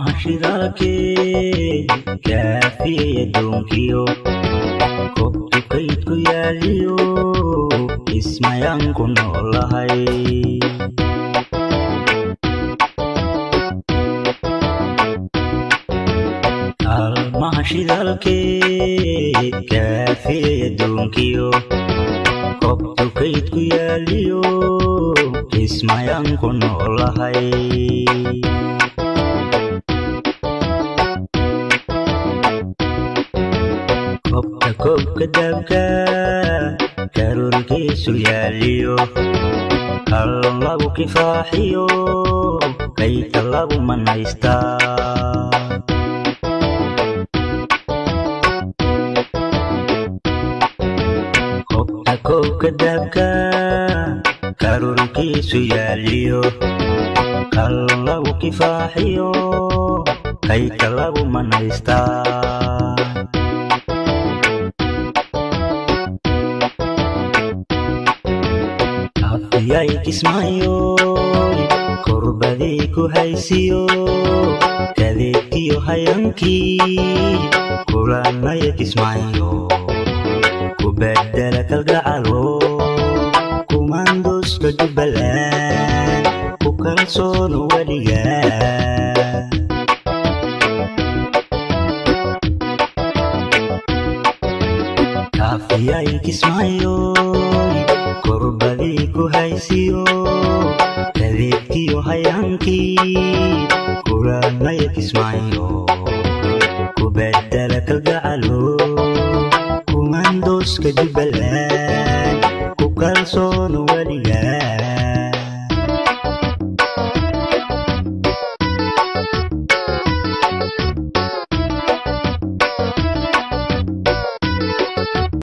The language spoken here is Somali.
shidaalkee kaafiyey addoonkiyo kobtu kaydku yaaliyo ismayaan ku noolahay kaalmaha shidaalkee kaafiyey addoonkiyo kobtu kaydku yaaliyo ismayaan ku noolahay kobka koobka daabka karoolkiisu yaaliyo kal lagu kifaaxiyo kaydka lagu manaystaa kobka koobka daabka karoolkiisu yaaliyo kal lagu kifaaxiyo kaydka lagu manaystaa afyay kismaayo korbadii ku haysiyo kadeedkiyo hayankii kulanaya kismaayo ku bedela kalgacalo kumandoska jubbaland ku kalsoono weliga kaafiyay kismaayo korbadii ku haysiyo kadeedkiyo hayaankii kulanaya kismaayo ku bedela kalgacalo kumandoska jubbaland ku kalsoono weliga